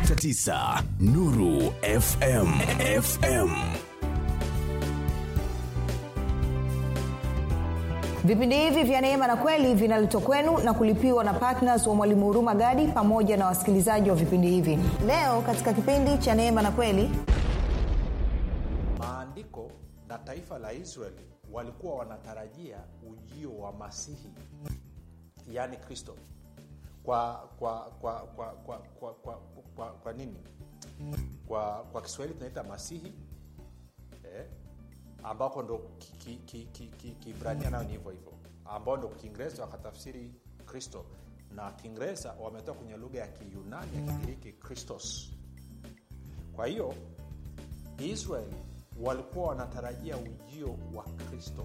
88.9 Nuru FM. FM. vipindi hivi vya neema na kweli vinaletwa kwenu na kulipiwa na ptns wa mwalimu huruma gadi pamoja na wasikilizaji wa vipindi hivi leo katika kipindi cha neema na kweli maandiko na taifa la israeli walikuwa wanatarajia ujio wa masihi yaani kristo kwa kwa kwa kwa kwa kwa, kwa, kwa, kwa nini kwa kwa kiswahili tunaita masihi eh, ambako ndo kibrania ki, ki, ki, ki, ki nayo ni hivyo hivyo ambao ndo kiingereza wakatafsiri kristo na kiingereza wametoa kwenye lugha ya kiyunani ya kigiriki kristos kwa hiyo israeli walikuwa wanatarajia ujio wa kristo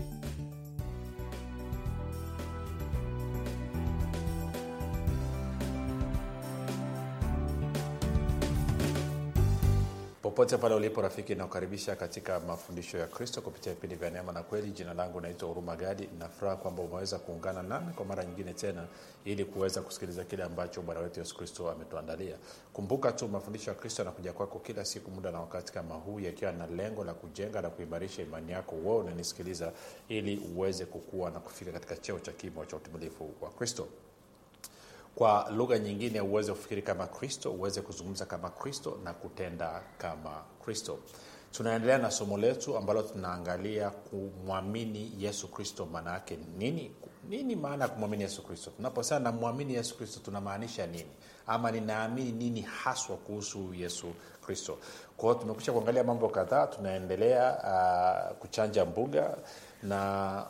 popote pale ulipo rafiki nakukaribisha katika mafundisho ya kristo kupitia vipindi vya neema na kweli jina langu naitwa huruma gadi nafuraha kwamba umeweza kuungana nami kwa mara nyingine tena ili kuweza kusikiliza kile ambacho bwana wetu yesu kristo ametuandalia kumbuka tu mafundisho ya kristo yanakuja kwako kila siku muda na wakati kama huu yakiwa na lengo la kujenga na kuimarisha imani yako wewe unanisikiliza ili uweze kukua na kufika katika cheo cha kimo cha utimilifu wa kristo kwa lugha nyingine uweze kufikiri kama kristo uweze kuzungumza kama kristo na kutenda kama kristo tunaendelea na somo letu ambalo tunaangalia kumwamini yesu kristo maana yake nini nini maana ya kumwamini yesu kristo tunaposema namwamini yesu kristo tunamaanisha nini ama ninaamini nini haswa kuhusu yesu kristo kwa hiyo tumekusha kuangalia mambo kadhaa tunaendelea uh, kuchanja mbuga na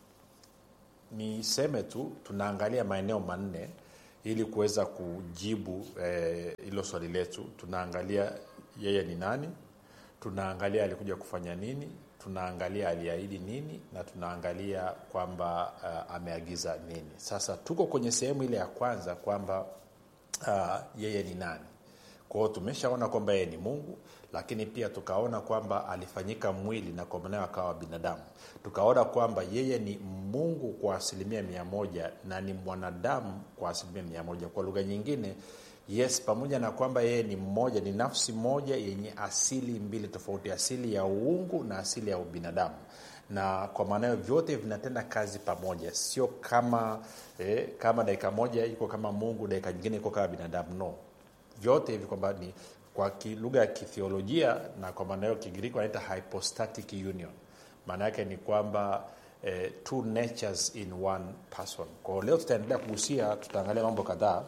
niseme tu tunaangalia maeneo manne ili kuweza kujibu hilo eh, swali letu tunaangalia yeye ni nani tunaangalia alikuja kufanya nini tunaangalia aliahidi nini na tunaangalia kwamba uh, ameagiza nini sasa tuko kwenye sehemu ile ya kwanza kwamba uh, yeye ni nani kwao tumeshaona kwamba yeye ni mungu lakini pia tukaona kwamba alifanyika mwili na kwa manao akawa binadamu tukaona kwamba yeye ni mungu kwa asilimia mia moja na ni mwanadamu kwa asilimia mia moja kwa lugha nyingine yes pamoja na kwamba yeye ni mmoja ni nafsi moja yenye asili mbili tofauti asili ya uungu na asili ya ubinadamu na kwa maana hiyo vyote vinatenda kazi pamoja sio kama eh, kama dakika moja iko kama mungu dakika nyingine iko kama binadamu no vyote hivi kwamba ni kwa lugha ya kithiolojia na kwa maana hiyo kigiriki wanaita hypostatic union maana yake ni kwamba eh, two natures in one person kwao leo tutaendelea kugusia tutaangalia mambo kadhaa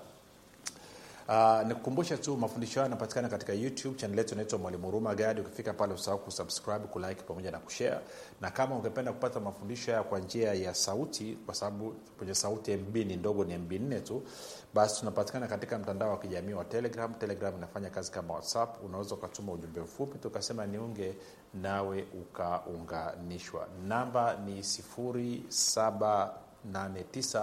Uh, nikukumbushe tu mafundisho hayo yanapatikana katika youtube chanel yetu inaitwa mwalimu huruma gadi ukifika pale usahau kusubscribe kulike pamoja na kushare na kama ungependa kupata mafundisho haya kwa njia ya sauti kwa sababu kwenye sauti mb ni ndogo ni mb nne tu basi tunapatikana katika mtandao wa kijamii wa telegram telegram inafanya kazi kama whatsapp unaweza ukatuma ujumbe mfupi tukasema niunge nawe ukaunganishwa namba ni 789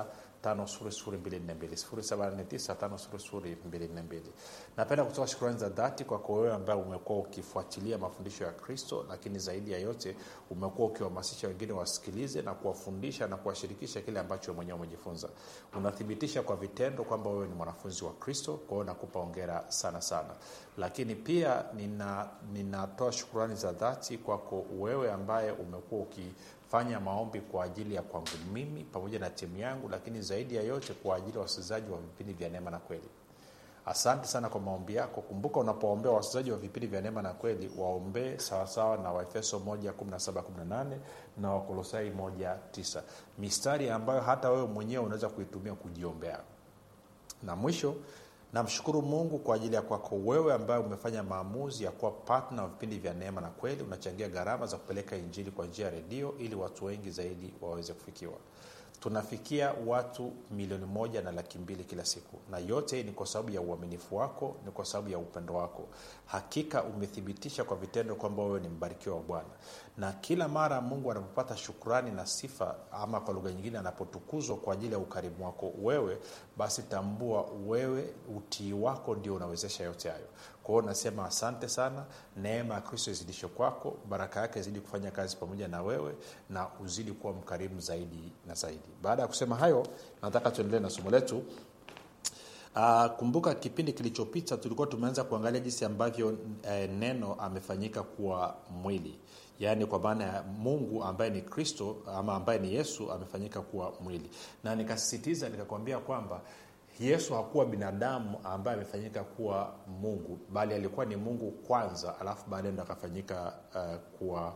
napenda kutoa shukrani za dhati kwako wewe ambaye umekuwa ukifuatilia mafundisho ya kristo lakini zaidi ya yote umekuwa ukiwahamasisha wengine wasikilize na kuwafundisha na kuwashirikisha kile ambacho mwenyewe umejifunza unathibitisha kwa vitendo kwamba wewe ni mwanafunzi wa kristo kwa hiyo nakupa ongera sana sana lakini pia nina ninatoa shukurani za dhati kwako wewe ambaye umekuwa uki fanya maombi kwa ajili ya kwangu mimi pamoja na timu yangu lakini zaidi ya yote kwa ajili ya wasikilizaji wa vipindi vya neema na kweli asante sana kwa maombi yako kumbuka unapoombea wasikilizaji wa vipindi vya neema na kweli waombee sawasawa na waefeso 1 na wakolosai 19 mistari ambayo hata wewe mwenyewe unaweza kuitumia kujiombea na mwisho namshukuru mungu kwa ajili ya kwako wewe ambaye umefanya maamuzi ya kuwa patna wa vipindi vya neema na kweli unachangia gharama za kupeleka injili kwa njia ya redio ili watu wengi zaidi waweze kufikiwa tunafikia watu milioni moja na laki mbili kila siku na yote ni kwa sababu ya uaminifu wako ni kwa sababu ya upendo wako hakika umethibitisha kwa vitendo kwamba wewe ni mbarikiwa wa bwana na kila mara mungu anapopata shukrani na sifa ama kwa lugha nyingine anapotukuzwa kwa ajili ya ukarimu wako wewe basi tambua wewe utii wako ndio unawezesha yote hayo kwa hiyo nasema asante sana neema ya kristo izidishe kwako baraka yake izidi kufanya kazi pamoja na wewe na uzidi kuwa mkarimu zaidi na zaidi baada ya kusema hayo nataka tuendelee na somo letu Uh, kumbuka kipindi kilichopita tulikuwa tumeanza kuangalia jinsi ambavyo eh, neno amefanyika kuwa mwili yaani kwa maana ya mungu ambaye ni kristo ama ambaye ni yesu amefanyika kuwa mwili na nikasisitiza nikakwambia kwamba yesu hakuwa binadamu ambaye amefanyika kuwa mungu bali alikuwa ni mungu kwanza alafu baadaye ndo akafanyika uh, kuwa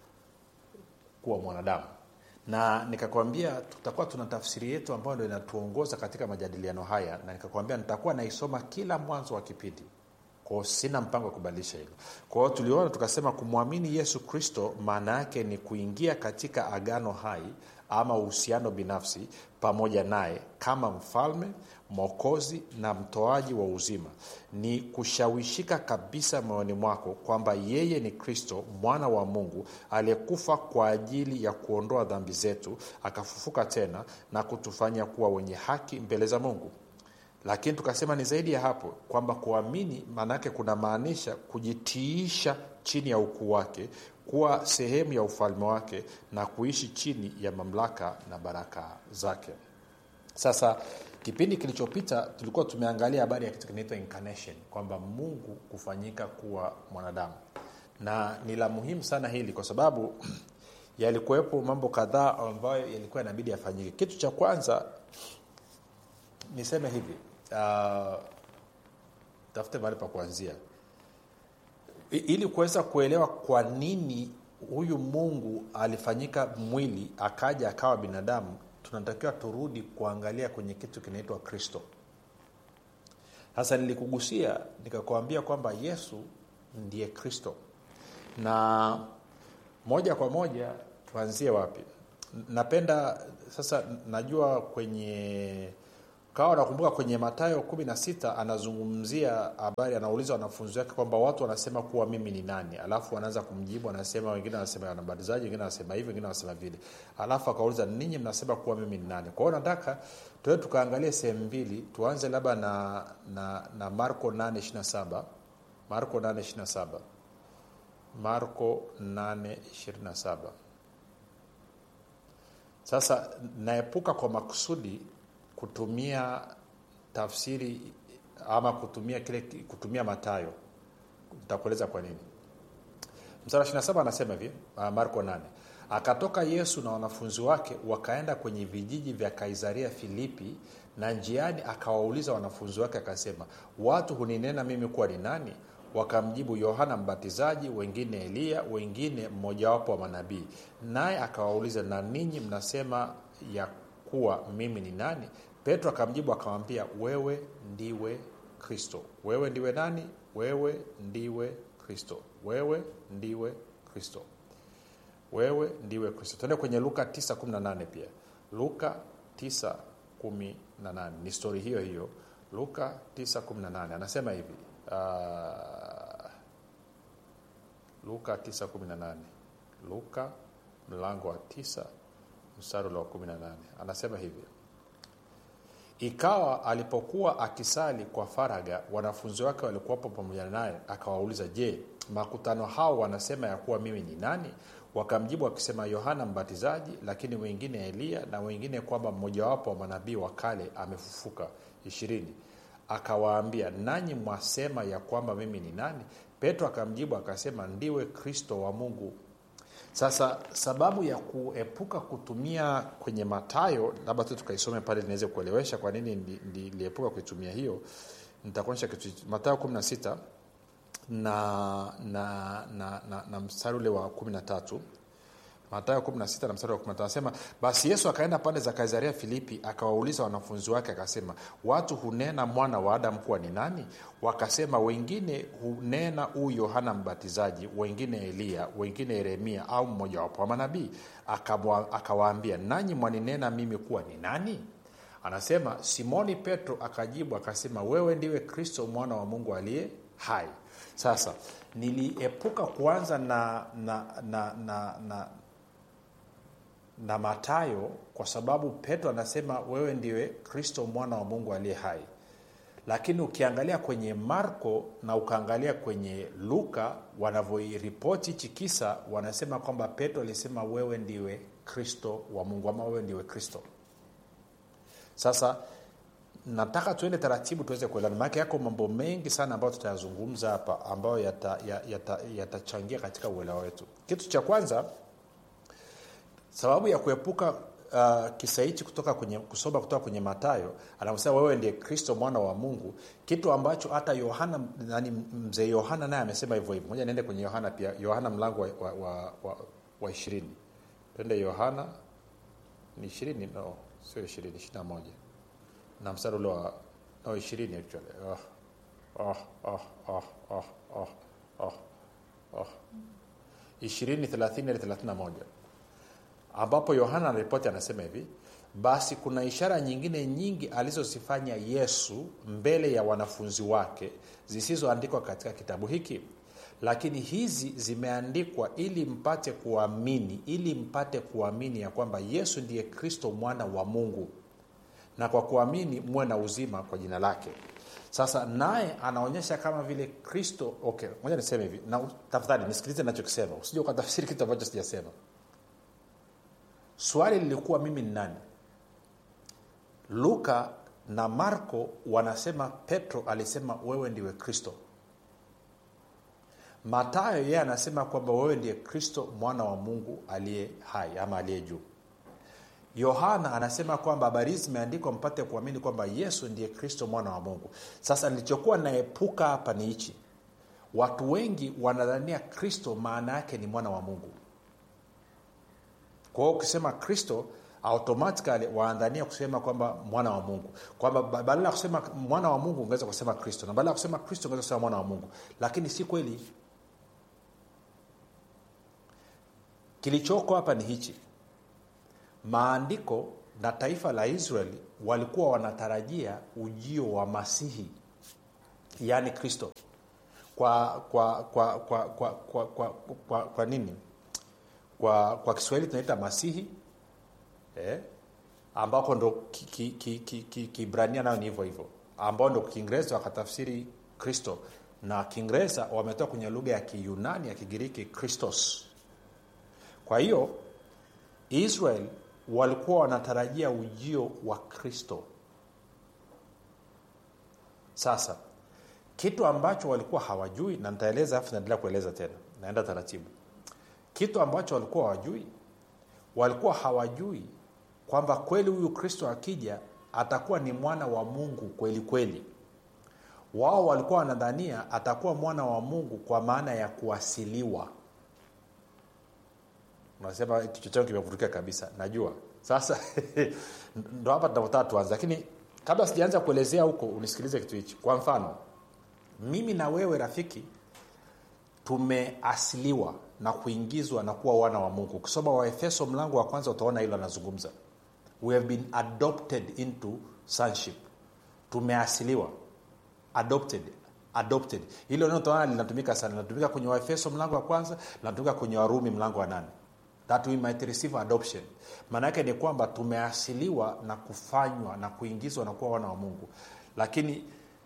kuwa mwanadamu na nikakwambia tutakuwa tuna tafsiri yetu ambayo ndo inatuongoza katika majadiliano haya na nikakwambia nitakuwa naisoma kila mwanzo wa kipindi kwao sina mpango wa kubadilisha hilo kwa hiyo tuliona tukasema kumwamini yesu kristo maana yake ni kuingia katika agano hai ama uhusiano binafsi pamoja naye kama mfalme mwokozi na mtoaji wa uzima ni kushawishika kabisa moyoni mwako kwamba yeye ni kristo mwana wa mungu aliyekufa kwa ajili ya kuondoa dhambi zetu akafufuka tena na kutufanya kuwa wenye haki mbele za mungu lakini tukasema ni zaidi ya hapo kwamba kuamini maanaake kunamaanisha kujitiisha chini ya ukuu wake kuwa sehemu ya ufalme wake na kuishi chini ya mamlaka na baraka zake sasa kipindi kilichopita tulikuwa tumeangalia habari ya kitu kinaitwa incarnation kwamba mungu kufanyika kuwa mwanadamu na ni la muhimu sana hili kwa sababu yalikuwepo mambo kadhaa ambayo yalikuwa yanabidi yafanyike kitu cha kwanza niseme hivi uh, tafute mahali pa kuanzia I, ili kuweza kuelewa kwa nini huyu mungu alifanyika mwili akaja akawa binadamu tunatakiwa turudi kuangalia kwenye kitu kinaitwa kristo sasa nilikugusia nikakwambia kwamba yesu ndiye kristo na moja kwa moja tuanzie wapi napenda sasa najua kwenye kawa nakumbuka kwenye matayo kumi na sita anazungumzia habari anauliza wanafunzi wake kwamba watu wanasema kuwa mimi ni nani alafu wanaanza kumjibu anasema wengine wanasema wanabatizaji wengine wanasema hivi wengine wanasema vile alafu akauliza ninyi mnasema kuwa mimi ni nani kwa hiyo nataka tuwe tukaangalie sehemu mbili tuanze labda na, na, na marko 827 marko 827 marko 827 sasa naepuka kwa makusudi kutumia tafsiri ama kutumia kile kutumia matayo nitakueleza kwa nini msara 27 anasema hivi marko 8 akatoka yesu na wanafunzi wake wakaenda kwenye vijiji vya kaisaria filipi na njiani akawauliza wanafunzi wake akasema watu huninena mimi kuwa ni nani wakamjibu yohana mbatizaji wengine eliya wengine mmojawapo wa manabii naye akawauliza na ninyi mnasema ya kuwa mimi ni nani petro akamjibu akamwambia wewe ndiwe kristo wewe ndiwe nani wewe ndiwe kristo wewe ndiwe kristo wewe ndiwe kristo tuende kwenye luka 918 pia luka 918 ni stori hiyo hiyo luka 918 anasema hivi uh, luka 918 luka mlango wa 9 mstari wa 18 anasema hivi ikawa alipokuwa akisali kwa faraga wanafunzi wake walikuwapo pamoja naye akawauliza je makutano hao wanasema ya kuwa mimi ni nani wakamjibu akisema yohana mbatizaji lakini wengine eliya na wengine kwamba mmojawapo wa manabii wa kale amefufuka ishirini akawaambia nanyi mwasema ya kwamba mimi ni nani petro akamjibu akasema ndiwe kristo wa mungu sasa sababu ya kuepuka kutumia kwenye matayo labda tu tukaisome pale niweze kuelewesha kwa nini niliepuka kuitumia hiyo nitakuonyesha kitu matayo 16 na na na, na, na mstari ule wa 13 matayo 16 na mstari wa 15 anasema basi yesu akaenda pande za kaisaria filipi akawauliza wanafunzi wake akasema watu hunena mwana wa adamu kuwa ni nani wakasema wengine hunena huu yohana mbatizaji wengine eliya wengine yeremia au mmojawapo wa manabii akawaambia nanyi mwaninena mimi kuwa ni nani anasema simoni petro akajibu akasema wewe ndiwe kristo mwana wa mungu aliye hai sasa niliepuka kuanza na na na na, na na matayo kwa sababu petro anasema wewe ndiwe kristo mwana wa mungu aliye hai lakini ukiangalia kwenye marko na ukaangalia kwenye luka wanavyoiripoti hichi kisa wanasema kwamba petro alisema wewe ndiwe kristo wa mungu ama wewe ndiwe kristo sasa nataka tuende taratibu tuweze kuelewana maake yako mambo mengi sana ambayo tutayazungumza hapa ambayo yatachangia yata, yata, yata katika uelewa wetu kitu cha kwanza sababu ya kuepuka uh, kisa hichi kutoka kwenye kusoma kutoka kwenye matayo anavyosema wewe ndiye kristo mwana wa mungu kitu ambacho hata yohana nani mzee yohana naye amesema hivyo hivyo moja niende kwenye yohana pia yohana mlango wa, wa, wa, wa, wa ishirini twende yohana ni ishirini no sio ishirini ishiri na moja na mstari ule wa no ishirini actually oh, oh, oh, oh, oh, oh, oh, oh. ishirini thelathini hadi thelathini na moja ambapo yohana anaripoti anasema hivi basi kuna ishara nyingine nyingi alizozifanya yesu mbele ya wanafunzi wake zisizoandikwa katika kitabu hiki lakini hizi zimeandikwa ili mpate kuamini ili mpate kuamini ya kwamba yesu ndiye kristo mwana wa mungu na kwa kuamini muwe na uzima kwa jina lake sasa naye anaonyesha kama vile kristo okay moja niseme hivi na tafadhali nisikilize nachokisema usija ukatafsiri kitu ambacho sijasema swali lilikuwa mimi ni nani luka na marko wanasema petro alisema wewe ndiwe kristo matayo yeye anasema kwamba wewe ndiye kristo mwana wa mungu aliye hai ama aliye juu yohana anasema kwamba habari hizi zimeandikwa mpate kuamini kwamba yesu ndiye kristo mwana wa mungu sasa nilichokuwa naepuka hapa ni hichi watu wengi wanadhania kristo maana yake ni mwana wa mungu kwa hiyo ukisema kristo automatically waandania kusema kwamba mwana wa mungu kwamba badala ya kusema mwana wa mungu ungeweza kusema kristo na badala ya kusema kristo ungeweza kusema mwana wa mungu lakini si kweli kilichoko hapa ni hichi maandiko na taifa la israeli walikuwa wanatarajia ujio wa masihi yaani kristo kwa kwa kwa kwa kwa kwa, kwa, kwa, kwa nini kwa kwa kiswahili tunaita masihi eh, ambako ndo kibrania ki, ki, ki, ki, nayo ni hivyo hivyo ambao ndo kiingereza wakatafsiri kristo na kiingereza wametoa kwenye lugha ya kiyunani ya kigiriki kristos kwa hiyo israel walikuwa wanatarajia ujio wa kristo sasa kitu ambacho walikuwa hawajui na nitaeleza afu naendelea kueleza tena naenda taratibu kitu ambacho walikuwa hawajui walikuwa hawajui kwamba kweli huyu kristo akija atakuwa ni mwana wa mungu kweli kweli wao walikuwa wanadhania atakuwa mwana wa mungu kwa maana ya kuasiliwa unasema kichwa changu kimevurukia kabisa najua sasa ndo hapa tunapotaka tuanze lakini kabla sijaanza kuelezea huko unisikilize kitu hichi kwa mfano mimi na wewe rafiki tumeasiliwa na kuingizwa na kuwa wana wa mungu ukisoma waefeso mlango wa kwanza utaona hilo anazungumza we have been adopted into sonship tumeasiliwa adopted adopted hilo neno utaona linatumika sana linatumika kwenye waefeso mlango wa kwanza linatumika kwenye warumi mlango wa nane that we might receive adoption maana yake ni kwamba tumeasiliwa na kufanywa na kuingizwa na kuwa wana wa mungu lakini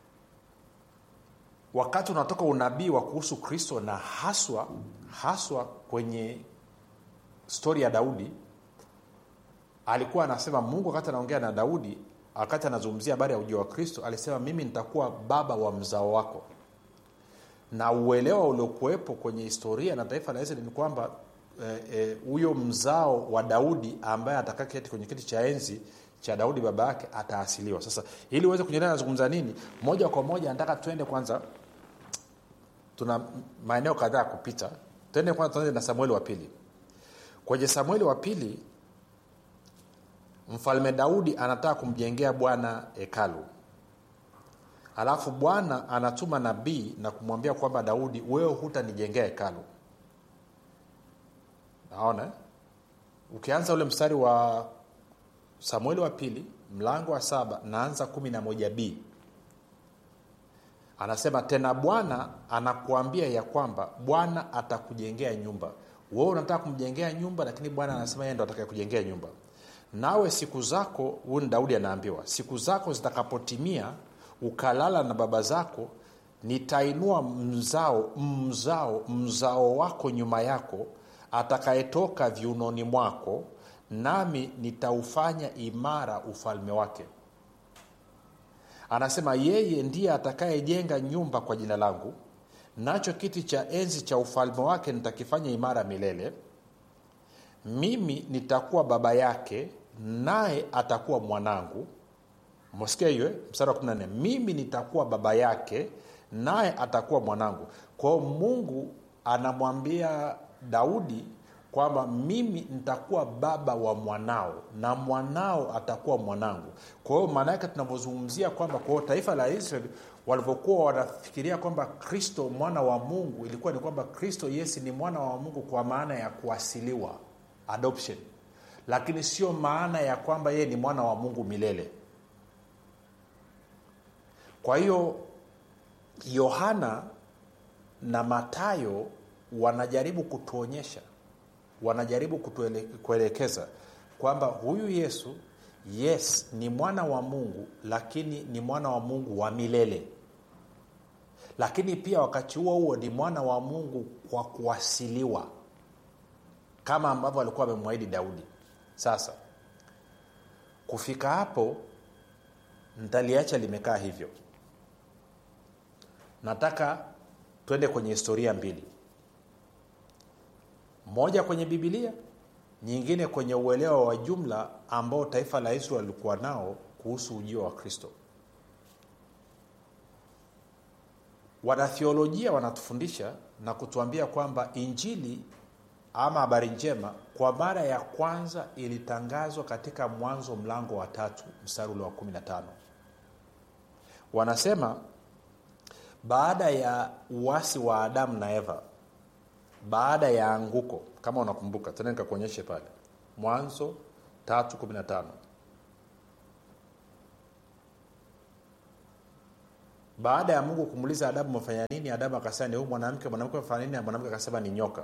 wakati unatoka unabii wa kuhusu kristo na haswa haswa kwenye stori ya daudi alikuwa anasema mungu wakati anaongea na daudi wakati anazungumzia habari ya ujio wa kristo alisema mimi nitakuwa baba wa mzao wako na uelewa uliokuwepo kwenye historia na taifa la israeli ni kwamba huyo e, e, mzao wa daudi ambaye atakaketi kwenye kiti cha enzi cha daudi baba yake ataasiliwa sasa ili uweze kunyelea nazungumza nini moja kwa moja nataka tuende kwanza tuna maeneo kadhaa ya kupita tuende kwanza tuanze na samueli wa pili kwenye samueli wa pili mfalme daudi anataka kumjengea bwana hekalu alafu bwana anatuma nabii na kumwambia kwamba daudi wewe hutanijengea hekalu naona ukianza ule mstari wa samueli wa pili mlango wa saba naanza kumi na moja b anasema tena bwana anakuambia ya kwamba bwana atakujengea nyumba wewe unataka kumjengea nyumba lakini bwana anasema yeye ndo atakaye kujengea nyumba nawe siku zako huyu ni daudi anaambiwa siku zako zitakapotimia ukalala na baba zako nitainua mzao mzao mzao wako nyuma yako atakayetoka viunoni mwako nami nitaufanya imara ufalme wake anasema yeye ndiye atakayejenga nyumba kwa jina langu nacho kiti cha enzi cha ufalme wake nitakifanya imara milele mimi nitakuwa baba yake naye atakuwa mwanangu msikia hiyo eh? mstari wa 14 mimi nitakuwa baba yake naye atakuwa mwanangu kwao mungu anamwambia daudi kwamba mimi nitakuwa baba wa mwanao na mwanao atakuwa mwanangu kwa hiyo maana yake tunavyozungumzia kwamba kwa hiyo taifa la israeli walivyokuwa wanafikiria kwamba kristo mwana wa mungu ilikuwa ni kwamba kristo yesu ni mwana wa mungu kwa maana ya kuasiliwa adoption lakini sio maana ya kwamba yeye ni mwana wa mungu milele kwa hiyo yohana na matayo wanajaribu kutuonyesha wanajaribu kutuele, kuelekeza kwamba huyu yesu yes ni mwana wa mungu lakini ni mwana wa mungu wa milele lakini pia wakati huo huo ni mwana wa mungu kwa kuasiliwa kama ambavyo alikuwa amemwahidi daudi sasa kufika hapo ntaliacha limekaa hivyo nataka twende kwenye historia mbili moja kwenye bibilia nyingine kwenye uelewa wa jumla ambao taifa la israel lilikuwa nao kuhusu ujio wa kristo wanathiolojia wanatufundisha na kutuambia kwamba injili ama habari njema kwa mara ya kwanza ilitangazwa katika mwanzo mlango wa tatu mstari ule wa 15 wanasema baada ya uasi wa adamu na eva baada ya anguko kama unakumbuka tena nikakuonyeshe pale mwanzo 315 baada ya mungu kumuuliza adamu umefanya nini adamu akasema ni huyu mwanamke mwanamke amefanya nini mwanamke akasema ni nyoka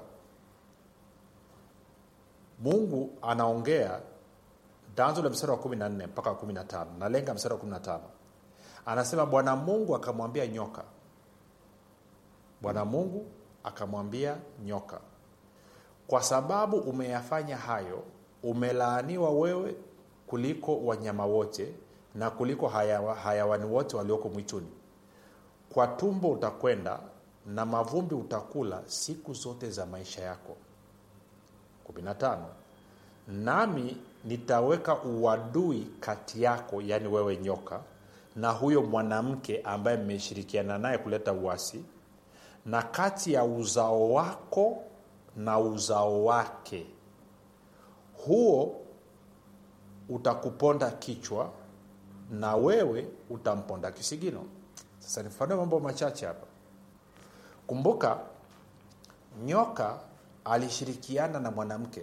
mungu anaongea tanzo la mstari wa 14 mpaka wa 15 nalenga mstari wa 15 anasema bwana mungu akamwambia nyoka bwana mungu akamwambia nyoka kwa sababu umeyafanya hayo umelaaniwa wewe kuliko wanyama wote na kuliko hayawa, hayawani wote walioko mwituni kwa tumbo utakwenda na mavumbi utakula siku zote za maisha yako 15 nami nitaweka uadui kati yako yaani wewe nyoka na huyo mwanamke ambaye mmeshirikiana naye kuleta uasi na kati ya uzao wako na uzao wake huo utakuponda kichwa na wewe utamponda kisigino sasa nifanue mambo machache hapa kumbuka nyoka alishirikiana na mwanamke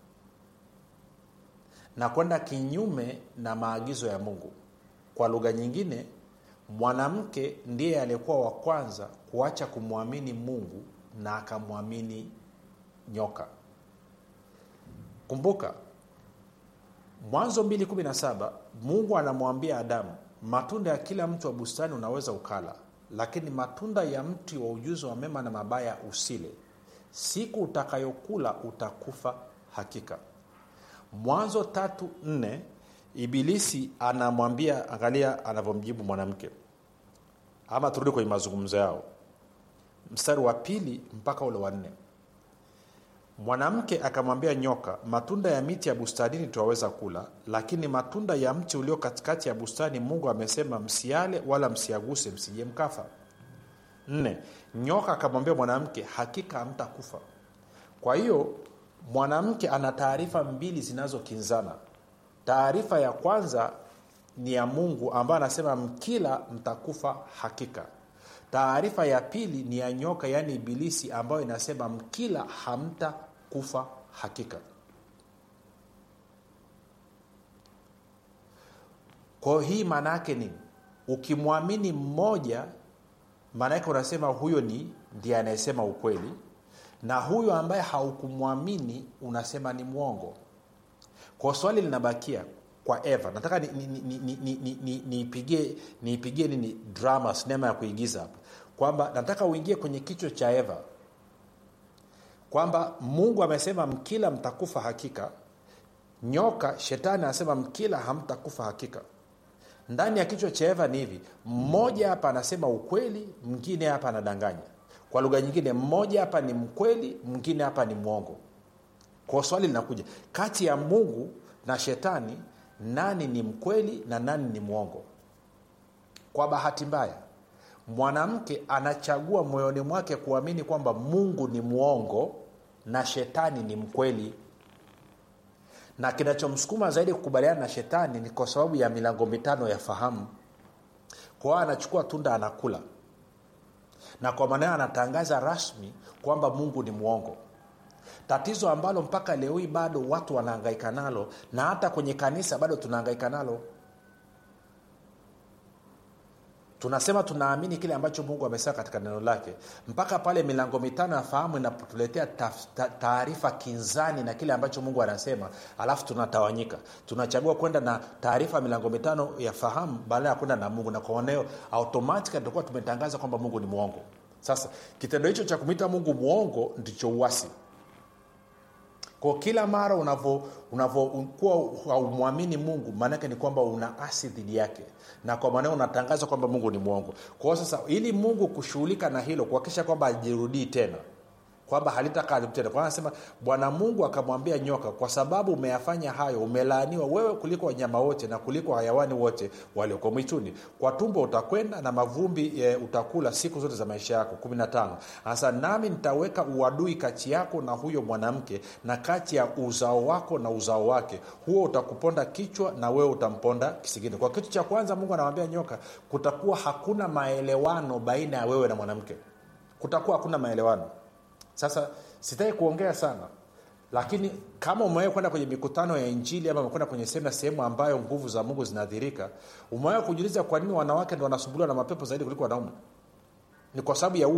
na kwenda kinyume na maagizo ya mungu kwa lugha nyingine mwanamke ndiye aliyekuwa wa kwanza kuacha kumwamini mungu na akamwamini nyoka kumbuka mwanzo 217 mungu anamwambia adamu matunda ya kila mtu wa bustani unaweza ukala lakini matunda ya mti wa ujuzi wa mema na mabaya usile siku utakayokula utakufa hakika mwanzo tatu nne ibilisi anamwambia angalia anavyomjibu mwanamke ama turudi kwenye mazungumzo yao mstari wa pili mpaka ule wa nne mwanamke akamwambia nyoka matunda ya miti ya bustanini twaweza kula lakini matunda ya mti ulio katikati ya bustani mungu amesema msiale wala msiaguse msije mkafa nne nyoka akamwambia mwanamke hakika hamtakufa kwa hiyo mwanamke ana taarifa mbili zinazokinzana taarifa ya kwanza ni ya mungu ambayo anasema mkila mtakufa hakika taarifa ya pili ni ya nyoka yaani ibilisi ambayo inasema mkila hamta kufa hakika kwao hii maana yake nini ukimwamini mmoja maana yake unasema huyo ni ndiye anayesema ukweli na huyo ambaye haukumwamini unasema ni mwongo kwa swali linabakia kwa eva nataka niipigie ni, ni, ni, ni, ni, ni, ni nini drama sinema ya kuigiza hapa kwamba nataka uingie kwenye kichwa cha eva kwamba mungu amesema mkila mtakufa hakika nyoka shetani anasema mkila hamtakufa hakika ndani ya kichwa cha eva ni hivi mmoja hapa anasema ukweli mwingine hapa anadanganya kwa lugha nyingine mmoja hapa ni mkweli mwingine hapa ni mwongo kwa swali linakuja kati ya mungu na shetani nani ni mkweli na nani ni mwongo kwa bahati mbaya mwanamke anachagua moyoni mwake kuamini kwamba mungu ni mwongo na shetani ni mkweli na kinachomsukuma zaidi kukubaliana na shetani ni kwa sababu ya milango mitano ya fahamu kwa hiyo anachukua tunda anakula na kwa maana anatangaza rasmi kwamba mungu ni mwongo tatizo ambalo mpaka leo hii bado watu wanahangaika nalo na hata kwenye kanisa bado tunahangaika nalo tunasema tunaamini kile ambacho mungu amesema katika neno lake mpaka pale milango mitano ya fahamu inapotuletea taarifa kinzani na kile ambacho mungu anasema alafu tunatawanyika tunachagua kwenda na taarifa ya milango mitano ya fahamu baada ya kwenda na mungu na kwa maneo automatika tutakuwa tumetangaza kwamba mungu ni mwongo sasa kitendo hicho cha kumwita mungu mwongo ndicho uwasi kwa kila mara unavyokuwa haumwamini mungu maanake ni kwamba una asi dhidi yake na kwa maneo unatangaza kwamba mungu ni mwongo kwa hiyo sasa ili mungu kushughulika na hilo kuhakikisha kwamba ajirudii tena kwamba halitakaa tena kwa anasema bwana mungu akamwambia nyoka kwa sababu umeyafanya hayo umelaaniwa wewe kuliko wanyama wote na kuliko hayawani wote walioko mwituni kwa tumbo utakwenda na mavumbi e, utakula siku zote za maisha yako 15 sasa nami nitaweka uadui kati yako na huyo mwanamke na kati ya uzao wako na uzao wake huo utakuponda kichwa na wewe utamponda kisigini kwa kitu cha kwanza mungu anamwambia nyoka kutakuwa hakuna maelewano baina ya wewe na mwanamke kutakuwa hakuna maelewano sasa sitaki kuongea sana lakini kama umewahi kwenda kwenye mikutano ya injili ama umekwenda kwenye semna sehemu ambayo nguvu za mungu zinadhirika umewahi kujiuliza kwa nini wanawake ndo wanasumbuliwa na mapepo zaidi kuliko wanaume ni kwa sababu ya